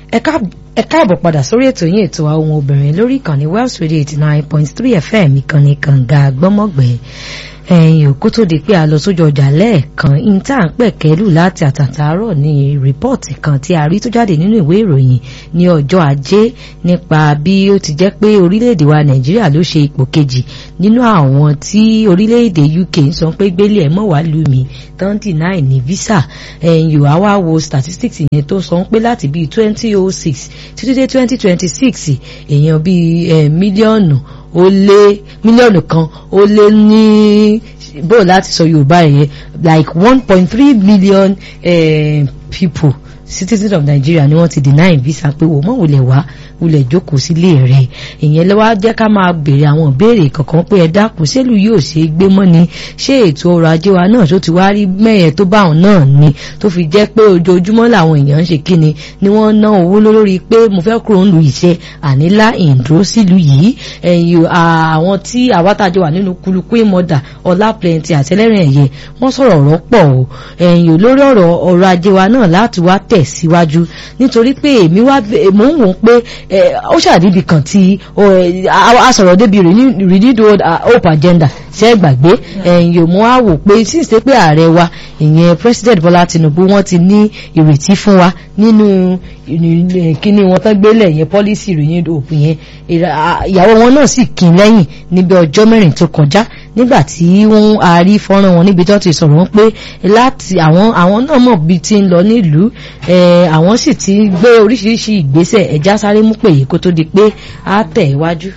ẹ káàbọ̀ padà sórí ètò yín ètò àwọn obìnrin lórí ìkànnì Wells Radio eighty nine point three FM ìkànnì kànga gbọ́mọ̀gbẹ́ ẹ̀yìn òkú tó di pé a lọ sójú ọjà lẹ́ẹ̀kan ìta ń pẹ̀kẹ́lù láti àtàtàárọ̀ ní rìpọ́ọ̀tì kan tí a rí tó jáde nínú ìwé ìròyìn ní ọjọ́ ajé nípa bí ó ti jẹ́ pé orílẹ̀-èdè wa nàìjíríà ló ṣe ipò kejì nínú àwọn tí orílẹ̀-èdè UK ń sọ pé gbélé ẹ̀ mọ̀ wá lù mí tán deny ní visa ẹ̀yìn ò wá wo statistics yẹn tó sọ pé láti bíi twenty oh six títí dé twenty twenty six èèyàn bíi mílíọ̀nù ó lé mílíọ̀nù kan ó lé ní bó láti sọ yorùbá yẹn like one point three million uh, people citizens of Nigeria ni wọ́n ti deny visa pé wò mọ́ wulẹ̀ wá wulẹ̀ jókòó sílé rẹ̀ ìyẹn ló wá jẹ́ ká máa béèrè àwọn ìbéèrè kankan pé ẹ dákun sẹ́lù yóò ṣe gbé mọ́ ni ṣé ètò ọrọ̀ ajé wa náà tó ti wá rí mẹ́yẹn tó bá òun náà ni tó fi jẹ́ pé ojoojúmọ́ làwọn èèyàn ń ṣe kíni ni wọ́n ná owó lórí pé mo fẹ́ kúrò ń lu iṣẹ́ ànílá ìdúró sílùú yìí ẹ̀yìn àwọn tí àwátàjọ wà nínú kulukú ìmọ̀dà ọlá plenty àtẹlẹ́rìn ẹ̀yẹ wọ́n sọ̀rọ̀ ọ̀rọ̀ pọ̀ o ẹ̀yìn lórí ọ̀rọ̀ ọrọ̀ ajé wa náà láti wá tẹ̀síwájú nítorí pé èmi wá mò ń wò ó pé ó ṣàdíbi kan tí a sọ̀rọ̀ débi renewed hope agenda ṣe é gbàgbé ẹ̀yìn mo á wò pé síse pé ààrẹ wa ìyẹn president Bọ́lá Tinubu wọ́n ti ní ìrètí fún wa nínú kíní wọn tán gbélé yẹn policy renewed hope yẹn ìyàwó wọn náà sì kín lẹ́yìn níbi ọjọ́ mẹ́rin tó kọjá nígbà tí wọ́n a rí fọ́nrán wọn níbi tó ti sọ̀rọ̀ wọn pé láti àwọn àwọn náà mọ̀ bí ti ń lọ nílùú àwọn sì ti gbé oríṣiríṣi ìgbésẹ̀ ẹ̀já sáré mú pèyí kó tó di pé á tẹ̀ iwájú.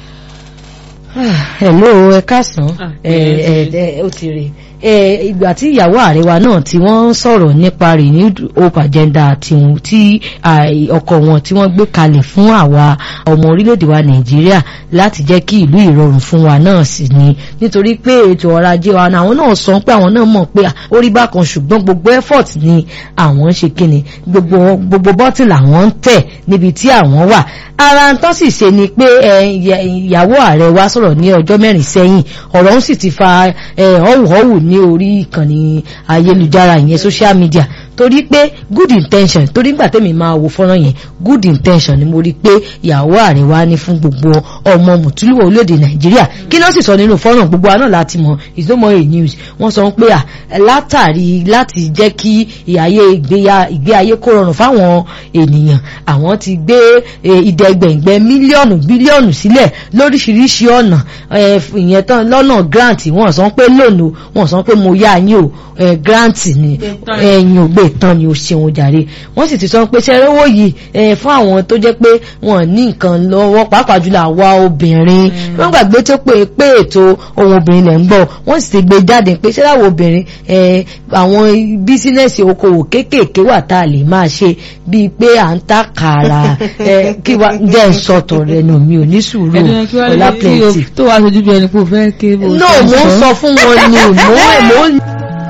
hello ẹ káàsán ó ti rè ìgbà tí ìyàwó ààrẹ wa náà tí wọ́n ń sọ̀rọ̀ nípa renewed hope agenda tí ọkọ̀ wọn tí wọ́n gbé kalẹ̀ fún àwa ọmọ orílẹ̀-èdè wa nàìjíríà láti jẹ́ kí ìlú ìrọ̀rùn fún wa náà sì ni nítorí pé ètò ọrọ̀ ajé wa àwọn náà sọ pé àwọn náà mọ̀ pé ó rí bákan ṣùgbọ́n gbogbo effort ni àwọn ń ṣe kíni gbogbo gbogbo bọ́tì làwọn ń tẹ̀ níbi tí àwọn wà ara ń tán sì ṣe ni pé ìyàwó ààrẹ wa sọ̀rọ̀ ní ọjọ́ mẹ́rin sẹ́yìn ọ̀rọ̀ ń sì ti fa ọ̀wùhọ́wù ní orí ìkànnì ayélujára ìyẹn social media torí pé good intention torí gbà tẹ́mi máa wo fọ́nrán yẹn good intention ni mo rí pé ìyàwó ààrẹ wa ní fún gbogbo ọmọ mùtúlùwọ̀ orílẹ̀-èdè nàìjíríà kí náà sì sọ nínú fọ́nrán gbogbo àná láti mọ̀ is no more a news wọ́n sọ pé à látàrí láti jẹ́ kí ìyáyé ìgbé ayé kó rọrùn fáwọn ènìyàn àwọn ti gbé ìdẹ́gbẹ̀ngbẹ̀ mílíọ̀nù bílíọ̀nù sílẹ̀ lóríṣiríṣi ọ̀nà ìyẹn tán lọ́nà grant wọ́n sọ pé lónìí wọ́n sọ pé mo yá yín o grant ni ẹ̀yìn ògbé tán ni o ṣeun jàre wọ́n sì ti sọ pé ṣe rówó yìí fún àwọn tó jẹ́ pé wọ́n ní nǹkan lọ́wọ́ pàápàá jùlọ àwa obìnrin wọ́n gbàgbé tó pé pé ètò ohun obìnrin lẹ̀ ń gbọ́ wọ́n sì ti gbé jáde pé ṣé láwọn obìnrin àwọn bísínẹ́sì okòwò kéékèèké wà tá a lè máa ṣe bíi pé à ń ta kàrà kí wá jẹ́ ìsọ̀tọ̀ rẹ̀ nù mí ò ní sùúrù ọ̀la plenty. tó wàá sojú bí ẹni pé o fẹ́ ké bó. no mo ń sọ fún wọn ni mo ń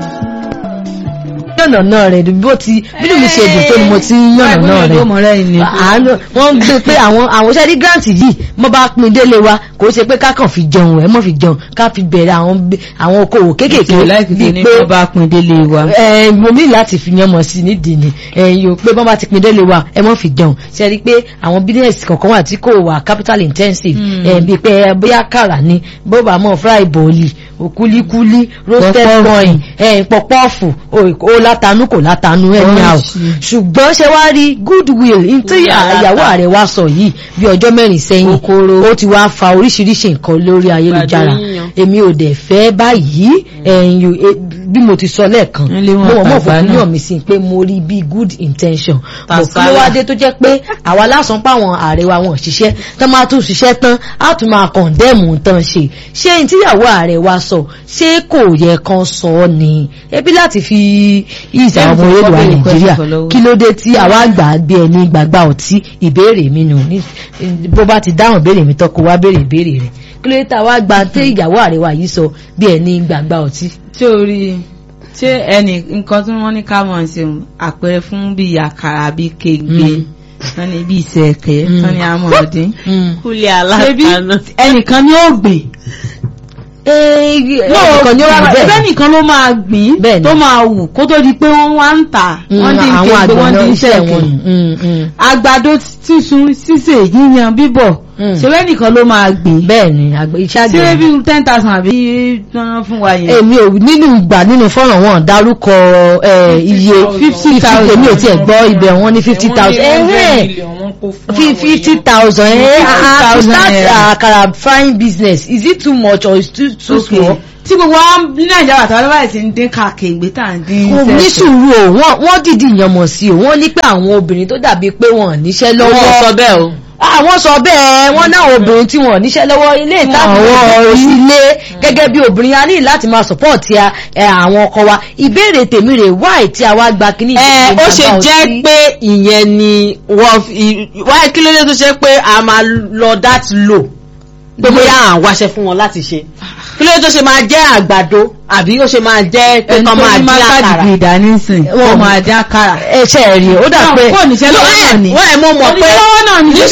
yànnàná rẹ̀ bó ti bínú mi ṣe dùn tó ni mo ti ń yànnàná rẹ̀ àánú wọ́n ń gbé pé àwọn àwọn ṣẹ́rí grant yìí mo bá pin délé wa kò ṣe pé ká kàn fi jẹun ẹ̀ mọ́ fi jẹun ká fi bẹ̀rẹ̀ àwọn àwọn okòwò kéékèèké bíi pé wọ́n bá pin délé wa. ẹ mo ní láti fi yan mọ̀ sí nídìí ni ẹ̀yin ò pé wọ́n bá ti pin délé wa ẹ mọ́ fi jẹun ṣẹ́rí pé àwọn business kọ̀ọ̀kan wà tí kò wà capital intensive ẹ̀ bíi pé bóyá kàrà ni bó bá mọ̀ fry bọ̀ọ̀lì òkúlíkúlí roasted coin ẹ̀yìn pọ̀pọ́ọ̀fù ó látanú kò látanú ẹni àwọ̀ ṣùgbọ́n ṣe wá rí goodwill tí ìyàwó ààrẹ wa sọ yìí bí ọjọ́ mẹ́rin sẹ́yìn ó ti wá fa oríṣiríṣi nǹkan lórí ayélujára èmi ò dẹ̀ fẹ́ báyìí ẹ̀yìn bí mo ti sọ lẹ́ẹ̀kan mo mọ̀ mọ̀ fún yàn mi sí pé mo rí bí good intention mo kí ló wá dé tó jẹ́ pé àwa lásán páwọn ààrẹ wa wọn ṣiṣẹ́ tán máa tún ṣiṣẹ́ tán á tún máa kọ̀ǹdẹ́mù tán ṣe ṣé ní tíyàwó ààrẹ wa sọ ṣé kò yẹ kan sọ ọ́ ni ebi láti fi ìsà ọmọ orílẹ̀ wa nàìjíríà kí ló dé tí àwa gbà gbé ẹni gbàgbà ọtí ìbéèrè mi nù bó bá ti dáhùn ìbéèrè mi tọkọ wá béèrè ìbéèrè rẹ kí ló dé tá a wá gba tẹ ìyàwó ààrẹ wa yìí sọ bí ẹni gbàgbà ọtí. tí o rí ṣé ẹnì nǹkan tí wọ́n ní ká mọ̀ ṣe àpẹẹrẹ fún bíi àkàrà bíi kéègbé wọ́n ní bíi ìṣẹ̀kẹ́ wọ́n ní amọ̀ọ́dín kúlẹ̀ alákàánú. ẹnìkan ni ó gbìn ẹnìkan ni ó wà ẹgbẹ́ bẹ́ẹ̀ nìkan ló máa gbìn Bẹ́ẹ̀ni. tó máa wù kó tó di pé wọ́n wá ń tà wọ́n dín àwọn kéde àgbẹ̀ wọ́n náà dín iṣẹ́ sẹ́ẹ̀kì wọn nù. Mm, mm. àgbàdo sísun sísè yíyan bíbọ̀ Mm. ṣẹlẹ̀ nìkan ló máa gbìn bẹ́ẹ̀ ni àgbẹ̀ iṣẹ́ ṣé àgbẹ̀ ni. bí ten thousand àbí tán fún wa yẹn. èmi ò nínú ìgbà nínú fọ́nrán wọn dárúkọ eh, iye fifty thousand èmi ò tiẹ̀ gbọ́ ibẹ̀ wọn ní fifty thousand fifty thousand eh ah, to 50,000 start naira. akara frying business is it too much or is it too too Okay. small. tí gbogbo wa ní nàìjíríà tàbí báyìí ti ń dín káàkiri tá à ń dín kò ní sẹ́ẹ̀kì. sùúrù o wọ́n wọ́n dìdí ìyànmọ̀ sí o wọ́n ní pé àwọn obìnrin tó dàbí pé wọ́n ò níṣẹ́ lọ́wọ́ sọ bẹ́ẹ̀ o. àwọn sọ bẹ́ẹ̀ wọ́n náà obìnrin tí wọ́n ò níṣẹ́ lọ́wọ́ ilé ìtàkùn ilé gẹ́gẹ́ bí obìnrin a ní láti máa support ya, ẹ, àwọn ọkọ wa ìbéèrè tèmi rè wáì tí a wá gba kíní ẹ ìdíje ó ṣe bàbá jẹ́ òsì. pé ìyẹn ni wọ́n fi wáyé kí ló dé tó ṣe pé a máa lọ that low pé bóyá à ń wáṣẹ fún wọn láti ṣe kí ló dé tó ṣe máa jẹ́ àgbàdo àbí ó ṣe máa jẹ́ pé ẹni kán tó máa ní dín máa àkàrà. káàdì ìdánísìn Wọ́n- wọ́n máa dín àkàrà. ẹ ṣe rí o ó dà pé kò níṣẹ́ lọ́wọ́ náà ni. wọ́n ẹ̀ mọ̀ mọ̀ pé oníṣẹ́ lọ́wọ́ náà ni.